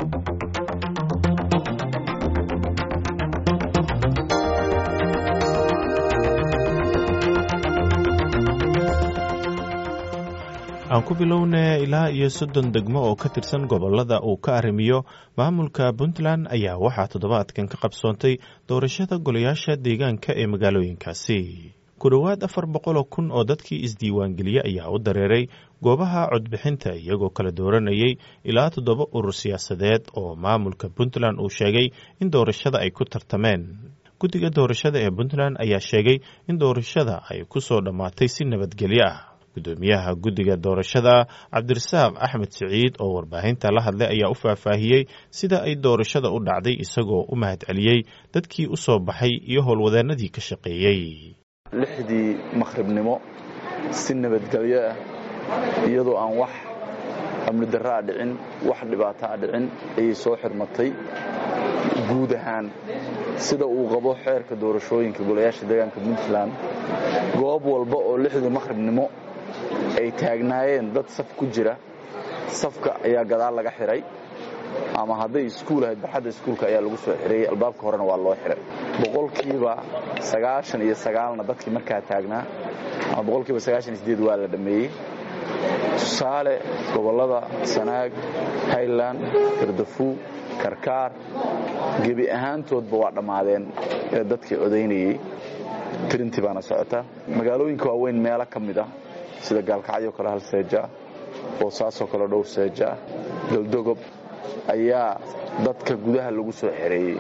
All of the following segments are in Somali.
aan ku bilowna ilaa iyo soddon degmo oo ka tirsan gobollada uu ka arrimiyo maamulka puntland ayaa waxaa toddobaadkan ka qabsoontay doorashada golayaasha deegaanka ee magaalooyinkaasi ku dhowaad afar boqoloo kun oo dadkii isdiiwaangeliye ayaa u dareeray goobaha codbixinta iyagoo kala dooranayay ilaa toddoba urur siyaasadeed oo maamulka puntland uu sheegay in doorashada ay ku tartameen guddiga doorashada ee puntland ayaa sheegay in doorashada ay ku soo dhammaatay si nabadgelyo ah gudoomiyaha guddiga doorashada cabdirasaaq axmed siciid oo warbaahinta la hadlay ayaa u faahfaahiyey sida ay doorashada u dhacday isagoo u mahadceliyey dadkii u soo baxay iyo howlwadeennadii ka shaqeeyey lixdii makhribnimo si nabadgelyo ah iyadoo aan wax amni darraa dhicin wax dhibaataa dhicin ayay soo xirmatay guud ahaan sida uu qabo xeerka doorashooyinka golayaasha deegaanka puntland goob walba oo lixdii makhribnimo ay taagnaayeen dad saf ku jira safka ayaa gadaal laga xihay ama hadday iskuul ahayd barxadda iskuulka ayaa lagu soo xirayey albaabka horena waa loo xihay boqolkiiba sagaashan iyo sagaalna dadkii markaa taagnaa ama boqolkiiba sagaashan iyo sideed waa la dhammeeyey tusaale gobollada sanaag highland gardafuu karkaar gebi ahaantoodba waa dhammaadeen ee dadkii codaynayey tirintii baana socota magaalooyinka waaweyn meelo ka mid ah sida gaalkacyo kale hal seeja boosaasoo kale dhowr seeja galdogob ayaa dadka gudaha lagu soo xereeyey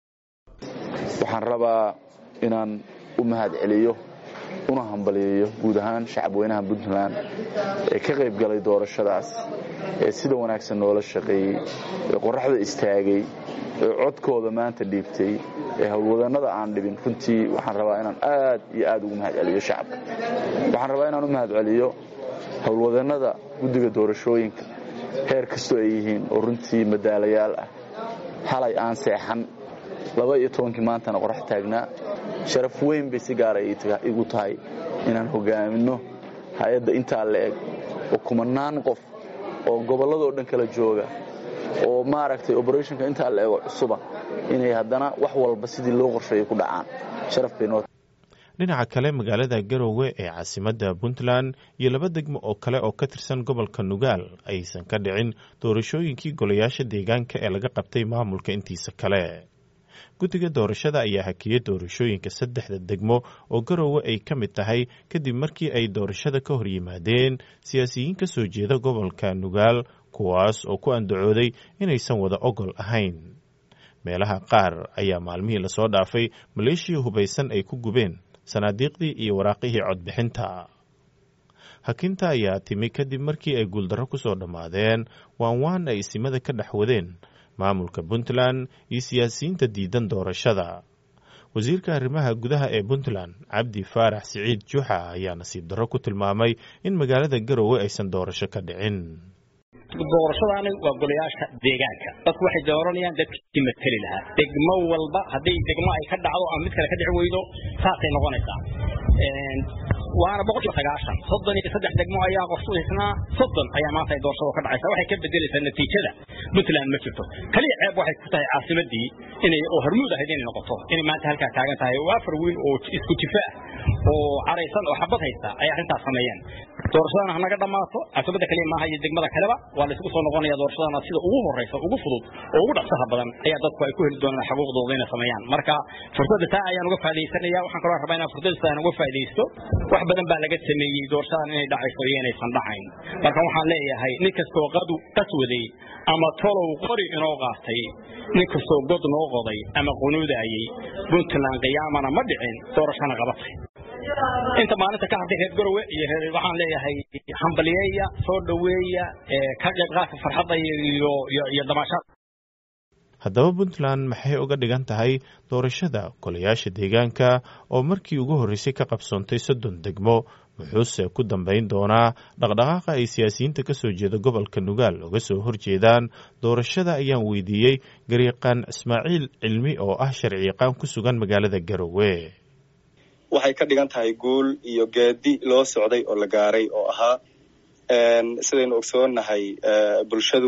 waxaan rabaa inaan u mahad celiyo una hambaliyeeyo guud ahaan shacabweynaha puntland ee ka qayb galay doorashadaas ee sida wanaagsan noola shaqeeyey ee qorraxda istaagay ee codkooda maanta dhiibtay ee howlwadannada aan dhibin runtii waxaan rabaa inaan aad iyo aad ugu mahad celiyo shacabka waxaan rabaa inaan u mahad celiyo howlwadannada guddiga doorashooyinka heer kastoo ay yihiin oo runtii madaalayaal ah halay aan seexan laba iyo tobankii maantana qorax taagnaa sharaf weyn bay si gaara igu tahay inaan hogaaminno hay-adda intaa la eg oo kumanaan qof oo gobolladoo dhan kala jooga oo maaragtay operationka intaa la ego cusuba inay haddana wax walba sidii loo qorsheeyay ku dhacaan sharaf bay noo dhinaca kale magaalada garowe ee caasimadda puntland iyo laba degmo oo kale oo ka tirsan gobolka nugaal aysan ka dhicin doorashooyinkii golayaasha deegaanka ee laga qabtay maamulka intiisa kale guddiga doorashada ayaa hakiyey doorashooyinka saddexda degmo oo garowe ay ka mid tahay kadib markii ay doorashada ka hor yimaadeen siyaasiyiin ka soo jeeda gobolka nugaal kuwaas oo ku andacooday inaysan wada ogol ahayn meelaha qaar ayaa maalmihii lasoo dhaafay maleeshiya hubaysan ay ku gubeen sanaadiiqdii iyo waraaqihii codbixinta hakinta ayaa timi kadib markii ay guuldarro ku soo dhammaadeen waan waan ay isimada ka dhex wadeen maamulka puntland iyo siyaasiyiinta diidan doorashada wasiirka arrimaha gudaha ee puntland cabdi faarax siciid juuxa ayaa nasiib darro ku tilmaamay in magaalada garowe aysan doorasho ka dhicin doorashadaani waa golayaasha deegaanka dadku waxay dooranayaan dadkii mateli lahaa degmo walba hadday degmo ay ka dhacdo ama mid kale ka dhici weydo saasay noqonaysaa waana boqolkiiba sagaashan soddon iyo saddex degmo ayaa qof isnaa soddon ayaa maanta ay doorashada ka dhacaysa waxay ka bedelaysaa natiijada puntland ma jirto kaliya ceeb waxay ku tahay caasimadii inay oo hormuud ahayd inay noqoto inay maanta halkaa taagan tahay oo afar wiil oo isku jifa ah oo caraysan oo xabad haysta ay arrintaas sameeyeen doorashadana hanaga dhammaato caasimada kaliya maaha iyo degmada kaleba waa laysugu soo noqonaya doorashadana sida ugu horeysa ugu fudud oo ugu dhaqsaha badan ayaa dadku ay ku heli doonaan xuquuqdooda inay sameeyaan marka fursadda taa ayaan uga faa'idaysanaya waxaan kaloo rabaa inaan fursadda taan uga faa'idaysto wax badan baa laga sameeyey doorashadan inay dhacayso iyo inaysan dhacayn marka waxaan leeyahay nin kastoo qadu qaswaday ama tolow qori inoo qaatay nin kastoo god noo qoday ama qunuudaayey puntland qiyaamana ma dhicin doorashana qabatay inta maalinta ka hadhay reer garowe iyo reer waxaan leeyahay hambaliyeeya soo dhoweeya ka qayb qaadka farxadda iyo iyo damaashaad haddaba puntland maxay uga dhigan tahay doorashada golayaasha deegaanka oo markii ugu horreysay ka qabsoontay soddon degmo wuxuuse ku dambayn doonaa dhaqdhaqaaqa ay siyaasiyiinta ka soo jeeda gobolka nugaal uga soo horjeedaan doorashada ayaan weydiiyey garyaqaan ismaaciil cilmi oo ah sharciyaqaan ku sugan magaalada garowe waxay ka dhigan tahay guul iyo geedi loo socday oo la gaaray oo ahaa sidaynu ogsoonnahay bulshadu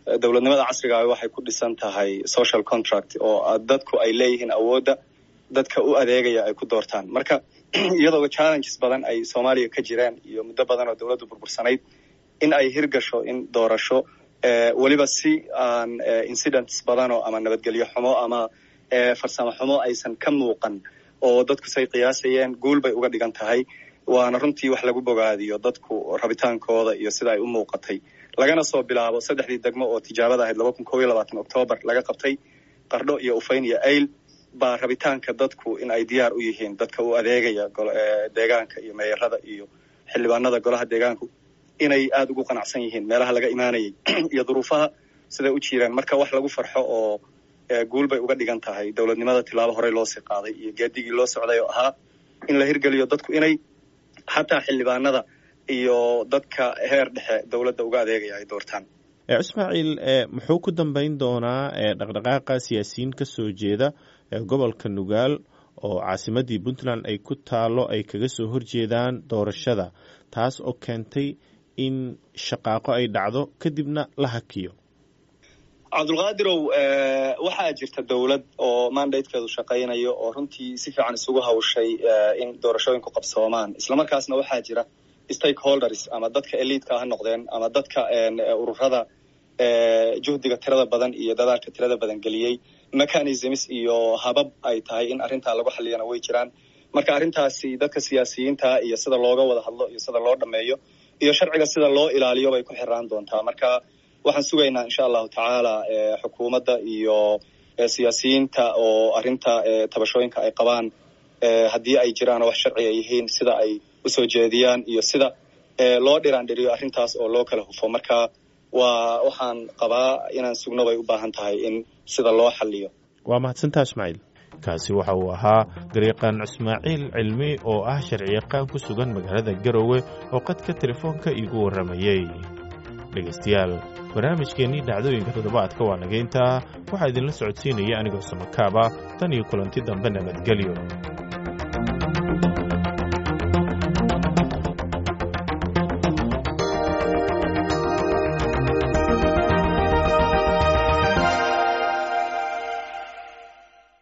dowladnimada casriga waxay ku dhisan tahay social contract oo dadku ay leeyihiin awoodda dadka u adeegaya ay ku doortaan marka iyadoo challenges badan ay soomaaliya ka jiraan iyo muddo badan oo dowladdu burbursanayd in ay hirgasho in doorasho weliba si aan incidents badanoo ama nabadgelyo xumo ama farsamo xumo aysan ka muuqan oo dadku say qiyaasayeen guul bay uga dhigan tahay waana runtii wax lagu bogaadiyo dadku rabitaankooda iyo sida ay u muuqatay lagana soo bilaabo saddexdii degmo oo tijaabada ahayd laba kun kob iyo labaatan octoobar laga qabtay qardho iyo ufayn iyo ayl baa rabitaanka dadku in ay diyaar u yihiin dadka u adeegaya deegaanka iyo meeyarada iyo xildhibaanada golaha deegaanku inay aada ugu qanacsan yihiin meelaha laga imaanayay iyo duruufaha siday u jiiraan marka wax lagu farxo oo guul bay uga dhigan tahay dowladnimada tilaabo horey loosii qaaday iyo geedigii loo socday oo ahaa in la hirgeliyo dadku inay xataa xildhibaanada iyo dadka heer dhexe dowladda uga adeegaya ay doortaan ismaaciil muxuu ku dambeyn doonaa dhaqdhaqaaqa siyaasiyiin ka soo jeeda gobolka nugaal oo caasimadii puntland ay ku taalo ay kaga soo horjeedaan doorashada taas oo keentay in shaqaaqo ay dhacdo kadibna la hakiyo cabdulqaadirow waxaa jirta dowlad oo mandatekeedu shaqaynayo oo runtii si fiican isugu hawshay in doorashooyinku qabsoomaan islamarkaasna waxaa jira stakeholders ama dadka eliidka ha noqdeen ama dadka ururada juhdiga tirada badan iyo dadaalka tirada badan geliyey mechanisms iyo habab ay tahay in arrintaa lagu xaliyana way jiraan marka arrintaasi dadka siyaasiyiinta iyo sida looga wada hadlo iyo sida loo dhameeyo iyo sharciga sida loo ilaaliyo bay ku xiraan doontaa marka waxaan sugaynaa insha allahu tacaala xukuumadda iyo siyaasiyiinta oo arrinta tabashooyinka ay qabaan haddii ay jiraan oo wax sharci ay yihiin sida ay usoo jeediyaan iyo sida loo dhiraandhiriyo arrintaas oo loo kala hufo marka waa waxaan qabaa inaan sugno bay u baahan tahay in sida loo xaliyo waa mahadsantaa ismaaciil kaasi waxa uu ahaa dariiqan ismaaciil cilmi oo ah sharciyaqaan ku sugan magaalada garowe oo qadka telefoonka iigu warramayey dhegaystayaal barnaamijkeennii dhacdooyinka toddobaadka waa nageyntaa waxaa idinla socodsiinaya anigoo samakaaba tan iyo kulanti dambe nabadgelyo